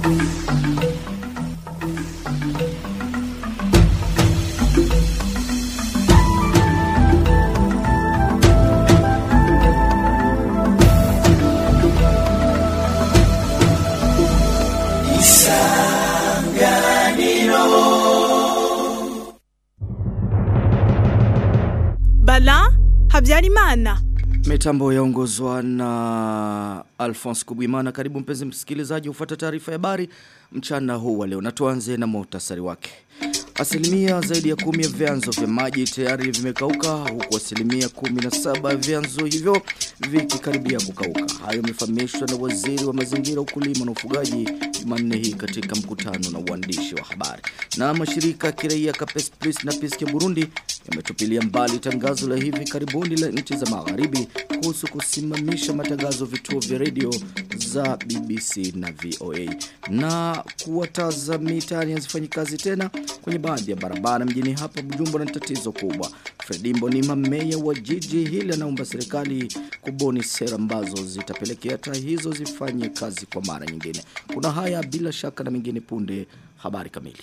Bala Habyarimana. Mitambo yaongozwa na Alphonse Kubwimana. Karibu mpenzi msikilizaji ufuata taarifa ya habari mchana huu wa leo. Na tuanze na muhtasari wake. Asilimia zaidi ya kumi ya vyanzo vya maji tayari vimekauka huku asilimia kumi na saba ya vyanzo hivyo vikikaribia kukauka. Hayo yamefahamishwa na waziri wa mazingira, ukulima na ufugaji Jumanne hii katika mkutano na uandishi wa habari. Na mashirika ya kiraia Capes Plus na Piske Burundi yametupilia mbali tangazo la hivi karibuni la nchi za magharibi kuhusu kusimamisha matangazo vituo vya redio za BBC na VOA na kuwataza mitaani hazifanyi kazi tena kwenye baadhi ya barabara mjini hapa Bujumbura ni tatizo kubwa. Fredimbo ni mameya wa jiji hili anaomba serikali kubuni sera ambazo zitapelekea taa hizo zifanye kazi kwa mara nyingine. Kuna haya bila shaka na mengine punde habari kamili.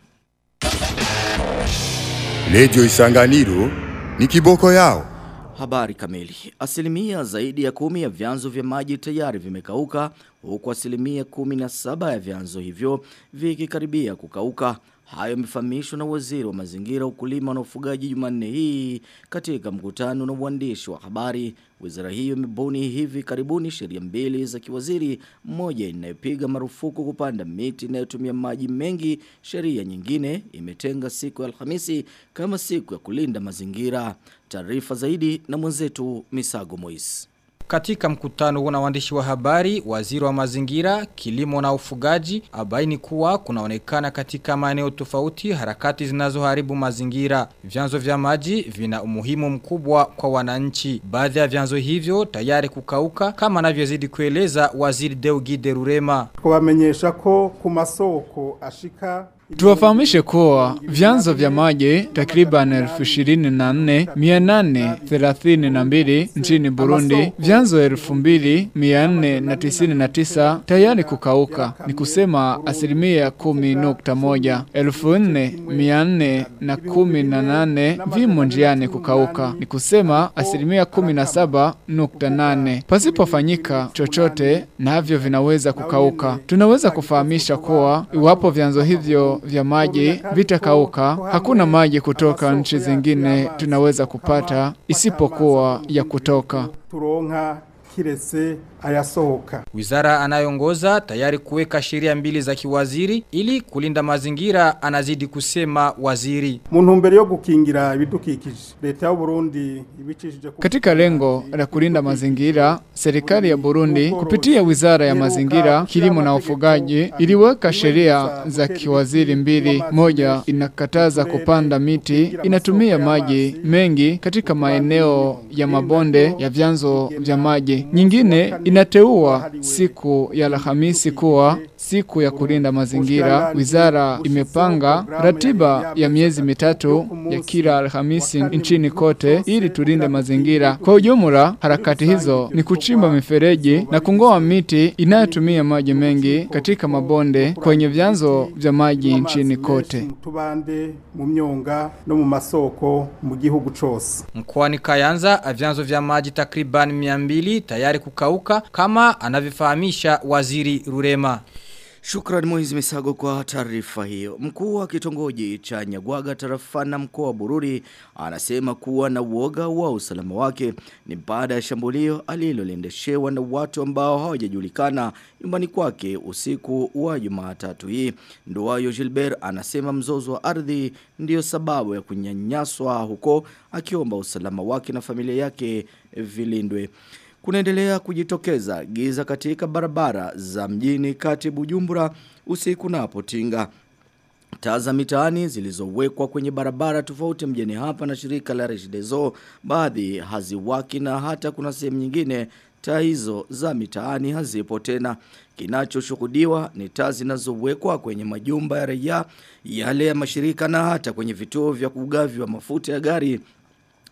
Radio Isanganiro ni kiboko yao. Habari kamili. Asilimia zaidi ya kumi ya vyanzo vya maji tayari vimekauka huku asilimia kumi na saba ya vyanzo hivyo vikikaribia kukauka. Hayo yamefahamishwa na waziri wa mazingira, ukulima na ufugaji Jumanne hii katika mkutano na uandishi wa habari. Wizara hiyo imebuni hivi karibuni sheria mbili za kiwaziri, moja inayopiga marufuku kupanda miti inayotumia maji mengi. Sheria nyingine imetenga siku ya Alhamisi kama siku ya kulinda mazingira. Taarifa zaidi na mwenzetu Misago Moise. Katika mkutano huo na waandishi wa habari, waziri wa mazingira, kilimo na ufugaji abaini kuwa kunaonekana katika maeneo tofauti harakati zinazoharibu mazingira. Vyanzo vya maji vina umuhimu mkubwa kwa wananchi. Baadhi ya vyanzo hivyo tayari kukauka kama anavyozidi kueleza waziri Deugide Rurema. kubamenyesha ko ku masoko ashika Tuwafahamishe kuwa vyanzo vya maji takriban elfu ishirini na nne mia nane thelathini na mbili nchini Burundi, vyanzo elfu mbili mia nne na tisini na tisa tayari kukauka, ni kusema asilimia kumi nukta moja. Elfu nne mia nne na kumi na nane vimo njiani kukauka, ni kusema asilimia kumi na saba nukta nane. Pasipofanyika chochote, navyo vinaweza kukauka. Tunaweza kufahamisha kuwa iwapo vyanzo hivyo vya maji vitakauka, hakuna maji kutoka nchi zingine tunaweza kupata isipokuwa ya kutoka. turonka kiretse ayasohoka Wizara anayoongoza tayari kuweka sheria mbili za kiwaziri ili kulinda mazingira anazidi kusema waziri. mu ntumbero yo gukingira ibidukikije leta y'u Burundi ibicishije ku Katika lengo la kulinda mazingira, serikali ya Burundi kupitia Wizara ya Mazingira, Kilimo na Ufugaji iliweka sheria za kiwaziri mbili. Moja inakataza kupanda miti, inatumia maji mengi katika maeneo ya mabonde ya vyanzo vya maji. Nyingine inateua siku ya Alhamisi kuwa siku ya kulinda mazingira. Wizara imepanga ratiba ya miezi mitatu ya kila Alhamisi nchini kote ili tulinde mazingira. Kwa ujumla, harakati hizo ni kuchimba mifereji na kungoa miti inayotumia maji mengi katika mabonde kwenye vyanzo vya maji nchini kote. mu tubande mu myonga no mu masoko mu gihugu cose Mkoani Kayanza vyanzo vya maji takriban 200 tayari kukauka kama anavyofahamisha waziri Rurema. Shukrani Moizi Misago kwa taarifa hiyo. Mkuu wa kitongoji cha Nyagwaga tarafana mkoa wa Bururi anasema kuwa na uoga wa usalama wake ni baada ya shambulio aliloliendeshewa na watu ambao hawajajulikana nyumbani kwake usiku wa Jumatatu hii. Nduwayo Gilbert anasema mzozo wa ardhi ndiyo sababu ya kunyanyaswa huko akiomba usalama wake na familia yake vilindwe. Kunaendelea kujitokeza giza katika barabara za mjini kati Bujumbura usiku napotinga. Taa za mitaani zilizowekwa kwenye barabara tofauti mjini hapa na shirika la Regideso baadhi haziwaki na hata kuna sehemu nyingine taa hizo za mitaani hazipo tena. Kinachoshuhudiwa ni taa zinazowekwa kwenye majumba ya raia, yale ya mashirika na hata kwenye vituo vya kugavi wa mafuta ya gari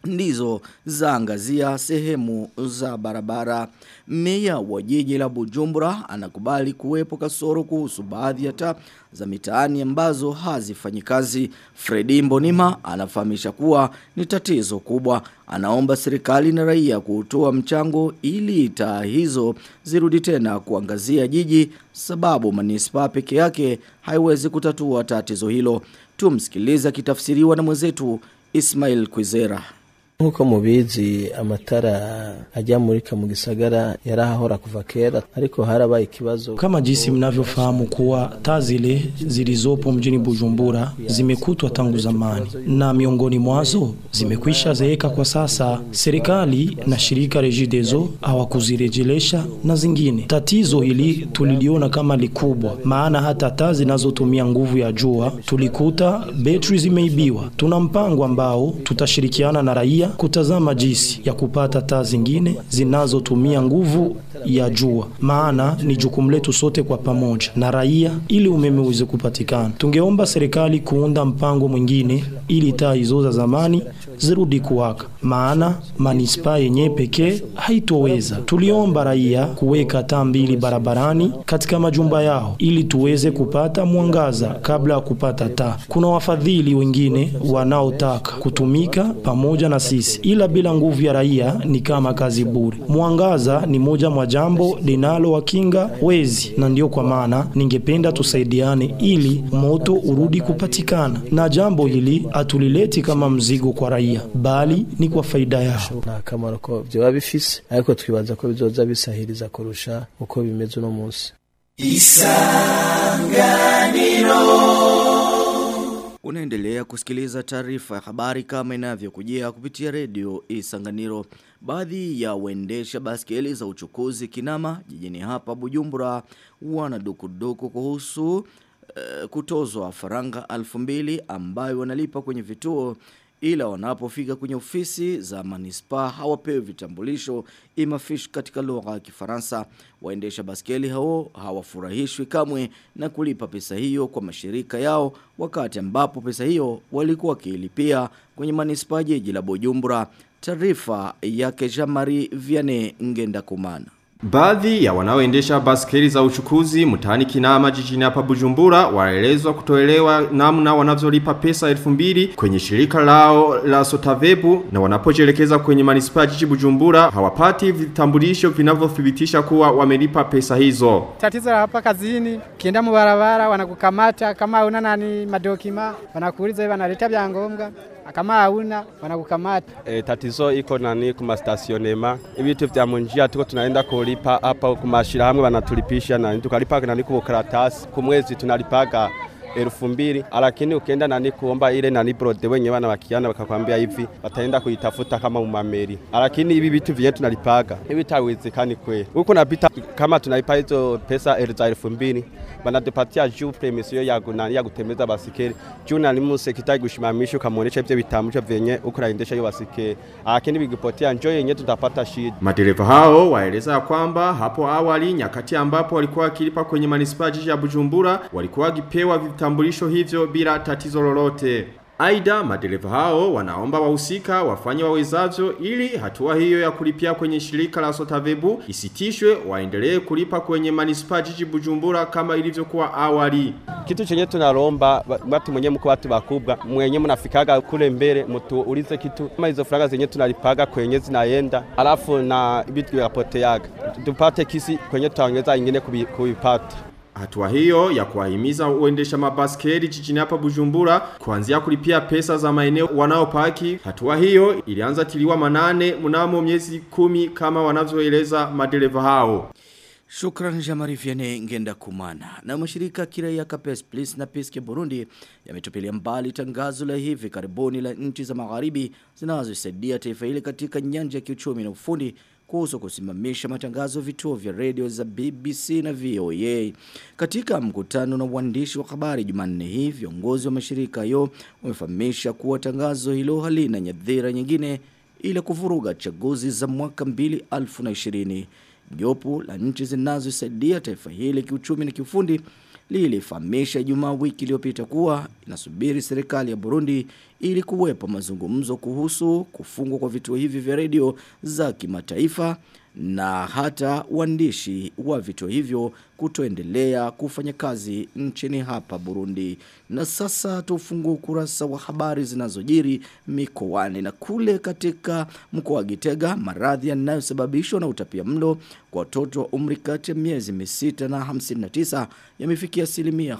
ndizo zaangazia sehemu za barabara. Meya wa jiji la Bujumbura anakubali kuwepo kasoro kuhusu baadhi ya taa za mitaani ambazo hazifanyi kazi. Fredi Mbonima anafahamisha kuwa ni tatizo kubwa. Anaomba serikali na raia kutoa mchango ili taa hizo zirudi tena kuangazia jiji sababu manispa peke yake haiwezi kutatua tatizo hilo. Tumsikiliza kitafsiriwa na mwenzetu Ismail Kwizera. Nkuko mubizi amatara ajya murika mu gisagara yarahahora kuva kera ariko harabaye ikibazo kama jinsi mnavyofahamu kuwa taa zile zilizopo mjini Bujumbura zimekutwa tangu zamani na miongoni mwazo zimekwisha zeeka kwa sasa. Serikali na shirika Regideso hawakuzirejelesha na zingine. Tatizo hili tuliliona kama likubwa, maana hata taa zinazotumia nguvu ya jua tulikuta betri zimeibiwa. Tuna mpango ambao tutashirikiana na raia kutazama jinsi ya kupata taa zingine zinazotumia nguvu ya jua, maana ni jukumu letu sote kwa pamoja na raia, ili umeme uweze kupatikana. Tungeomba serikali kuunda mpango mwingine ili taa hizo za zamani zirudi kuwaka, maana manispaa yenyewe pekee haitoweza. Tuliomba raia kuweka taa mbili barabarani katika majumba yao ili tuweze kupata mwangaza kabla ya kupata taa. Kuna wafadhili wengine wanaotaka kutumika pamoja na sisi, ila bila nguvu ya raia ni kama kazi bure. Mwangaza ni moja mwa jambo linalowakinga wezi, na ndio kwa maana ningependa tusaidiane ili moto urudi kupatikana, na jambo hili hatulileti kama mzigo kwa raia, bali ni kwa faida yao. nta kamaro ko byoba bifise ariko twibaza ko bizoza bisahiriza kurusha uko bimeze uno munsi Unaendelea kusikiliza taarifa ya habari kama inavyokujia kupitia redio Isanganiro. Baadhi ya waendesha baskeli za uchukuzi Kinama jijini hapa Bujumbura wana dukuduku kuhusu uh, kutozwa faranga alfu mbili ambayo wanalipa kwenye vituo ila wanapofika kwenye ofisi za manispa hawapewi vitambulisho imafish katika lugha ya Kifaransa. Waendesha baskeli hao hawafurahishwi kamwe na kulipa pesa hiyo kwa mashirika yao wakati ambapo pesa hiyo walikuwa wakiilipia kwenye manispa jiji la Bujumbura. Taarifa yake Jamari Vianney Ngenda Kumana. Baadhi ya wanaoendesha baskeli za uchukuzi mtaani Kinama jijini hapa Bujumbura waelezwa kutoelewa namna wanavyolipa pesa elfu mbili kwenye shirika lao la Sotavebu na wanapojelekeza kwenye manispaa jiji Bujumbura hawapati vitambulisho vinavyothibitisha kuwa wamelipa pesa hizo. Tatizo la hapa kazini, kienda mu barabara wanakukamata kama una nani madokima, wanakuuliza hivi wanaleta vyangombwa kama hauna wanakukamata. E, tatizo iko nani kuma stationema ibitu vya munjia tuko tunaenda kulipa hapa kumashira hamwe wanatulipisha na tukalipa nani kwa karatasi kumwezi tunalipaga elfu mbili lakini ukienda nani kuomba ile nani brode wenye wana wakiana wakakwambia hivi wataenda kuitafuta kama umameri, lakini hivi vitu vyenye tunalipaga hivi tawezekani kweli. Huko napita kama tunalipa hizo pesa za elfu mbili banatupatia juu premisio ya gunani ya kutembeza basikeli juu nani musekitari kushimamisha ukamuonesha ivyo vitambulisho vyenye uko naendesha hiyo basikeli, lakini vikipotea njoo yenye tutapata shida. Madereva hao waeleza ya kwamba hapo awali nyakati ambapo walikuwa wakilipa kwenye manispaa jiji ya Bujumbura walikuwa wakipewa vitambulisho hivyo bila tatizo lolote. Aida madereva hao wanaomba wahusika wafanye wawezavyo ili hatua hiyo ya kulipia kwenye shirika la Sotavebu isitishwe waendelee kulipa kwenye manispaa jiji Bujumbura kama ilivyokuwa awali. Kitu chenye tunalomba watu mwenye mko watu bakubwa mwenye mnafikaga kule mbele mtu ulize kitu kama hizo franga zenye tunalipaga kwenye zinaenda alafu na vitu vyapoteaga tupate kisi kwenye tutaongeza ingine kuipata. Hatua hiyo ya kuwahimiza uendesha mabaskeli jijini hapa Bujumbura kuanzia kulipia pesa za maeneo wanaopaki. Hatua hiyo ilianza tiliwa manane mnamo miezi kumi kama wanavyoeleza madereva hao. Shukran Jamari Vianney Ngenda Kumana. Na mashirika kiraia Capes Police na Peace Burundi yametupilia mbali tangazo la hivi karibuni la nchi za magharibi zinazosaidia taifa hili katika nyanja ya kiuchumi na ufundi kuhusu kusimamisha matangazo vituo vya redio za BBC na VOA. Katika mkutano na waandishi wa habari Jumanne hii, viongozi wa mashirika hayo wamefahamisha kuwa tangazo hilo halina nyadhira nyingine ila kuvuruga chaguzi za mwaka 2020. Jopo la nchi zinazosaidia taifa hili kiuchumi na kiufundi lilifahamisha Ijumaa wiki iliyopita kuwa inasubiri serikali ya Burundi ili kuwepo mazungumzo kuhusu kufungwa kwa vituo hivi vya redio za kimataifa na hata waandishi wa vituo hivyo kutoendelea kufanya kazi nchini hapa Burundi. Na sasa tufungue ukurasa wa habari zinazojiri mikoani na kule katika mkoa wa Gitega maradhi yanayosababishwa na utapia mlo kwa watoto wa umri kati ya miezi misita na 59 yamefikia asilimia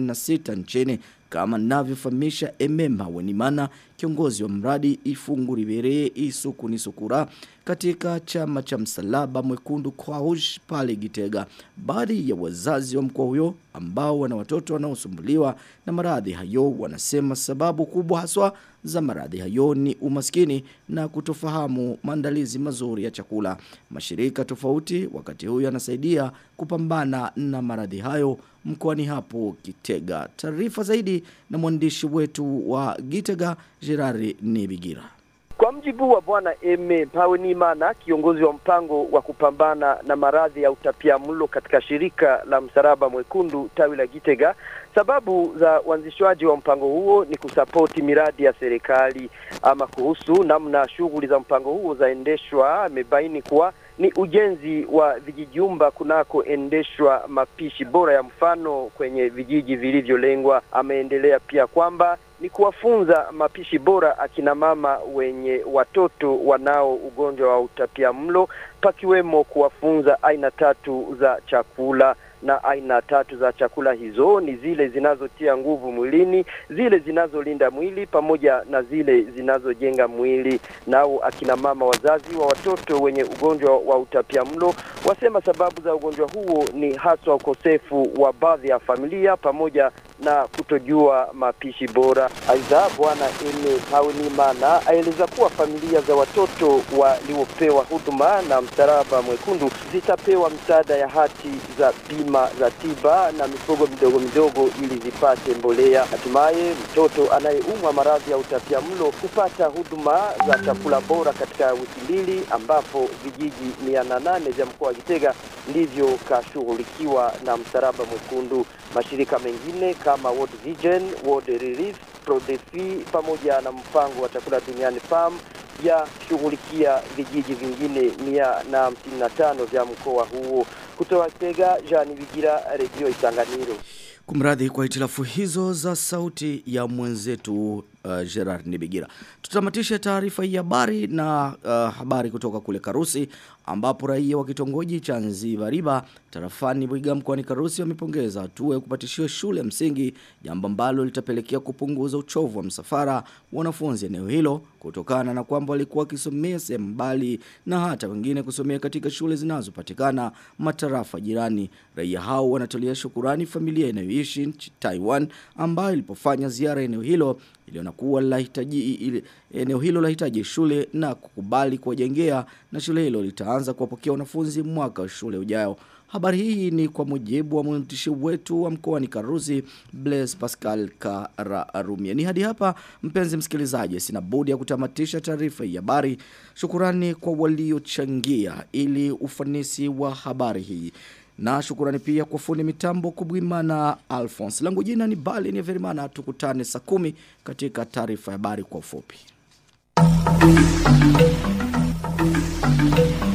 56 nchini kama navyofahamisha Emema Wenimana kiongozi wa mradi Ifunguri Bere Isuku ni Sukura katika chama cha msalaba mwekundu kwa hush pale Gitega. Baadhi ya wazazi wa mkoa huyo ambao wana watoto wanaosumbuliwa na maradhi hayo wanasema sababu kubwa haswa za maradhi hayo ni umaskini na kutofahamu maandalizi mazuri ya chakula. Mashirika tofauti wakati huyo yanasaidia kupambana na maradhi hayo mkoani hapo Gitega. Taarifa zaidi na mwandishi wetu wa Gitega Gerari Nibigira. Kwa mjibu wa bwana Eme Pawenimana, kiongozi wa mpango wa kupambana na maradhi ya utapiamlo katika shirika la Msalaba Mwekundu tawi la Gitega, sababu za uanzishwaji wa mpango huo ni kusapoti miradi ya serikali. Ama kuhusu namna shughuli za mpango huo zaendeshwa, amebaini kuwa ni ujenzi wa vijijumba kunakoendeshwa mapishi bora ya mfano kwenye vijiji vilivyolengwa. Ameendelea pia kwamba ni kuwafunza mapishi bora akina mama wenye watoto wanao ugonjwa wa utapia mlo, pakiwemo kuwafunza aina tatu za chakula na aina tatu za chakula hizo ni zile zinazotia nguvu mwilini, zile zinazolinda mwili pamoja na zile zinazojenga mwili. Nao akina mama wazazi wa watoto wenye ugonjwa wa utapia mlo wasema sababu za ugonjwa huo ni haswa ukosefu wa baadhi ya familia pamoja na kutojua mapishi bora. Aidha, bwana Eme Paunimana aeleza kuwa familia za watoto waliopewa huduma na Msalaba Mwekundu zitapewa msaada ya hati za bima za tiba na mifugo midogo midogo ili zipate mbolea. Hatimaye mtoto anayeumwa maradhi ya utapia mlo kupata huduma za chakula bora katika wiki mbili, ambapo vijiji mia na nane vya mkoa wa Gitega ndivyo kashughulikiwa na Msalaba Mwekundu. Mashirika mengine kama World Vision, World Relief, Prodefi pamoja na mpango wa chakula duniani PAM yashughulikia vijiji vingine mia na hamsini na tano vya mkoa huo. Kutoka Gitega, Jean Bigira, Redio Isanganiro. Kumradhi kwa hitilafu hizo za sauti ya mwenzetu uh, Gerard Nibigira. Tutamatisha taarifa hii habari na uh, habari kutoka kule Karusi ambapo raia wa kitongoji cha Nzibariba tarafani Buiga mkoani Karusi wamepongeza hatua ya kupatishiwa shule ya msingi jambo ambalo litapelekea kupunguza uchovu wa msafara wanafunzi eneo hilo kutokana na kwamba walikuwa wakisomea sehemu mbali na hata wengine kusomea katika shule zinazopatikana matarafa jirani. Raia hao wanatolea shukurani familia inayoishi nchi Taiwan ambayo ilipofanya ziara eneo hilo iliona kuwa lahitaji ili, eneo hilo lahitaji shule na kukubali kuwajengea na shule hilo litaanza kuwapokea wanafunzi mwaka wa shule ujao. Habari hii ni kwa mujibu wa mwandishi wetu wa mkoani Karusi Blaise Pascal Kararumia. Ni hadi hapa mpenzi msikilizaji sina budi ya kutamatisha taarifa hii habari. Shukurani kwa waliochangia ili ufanisi wa habari hii. Na shukurani pia kwa fundi mitambo kubwimana Alphonse. Langu jina ni Bali ni Verimana tukutane saa kumi katika taarifa ya habari kwa ufupi.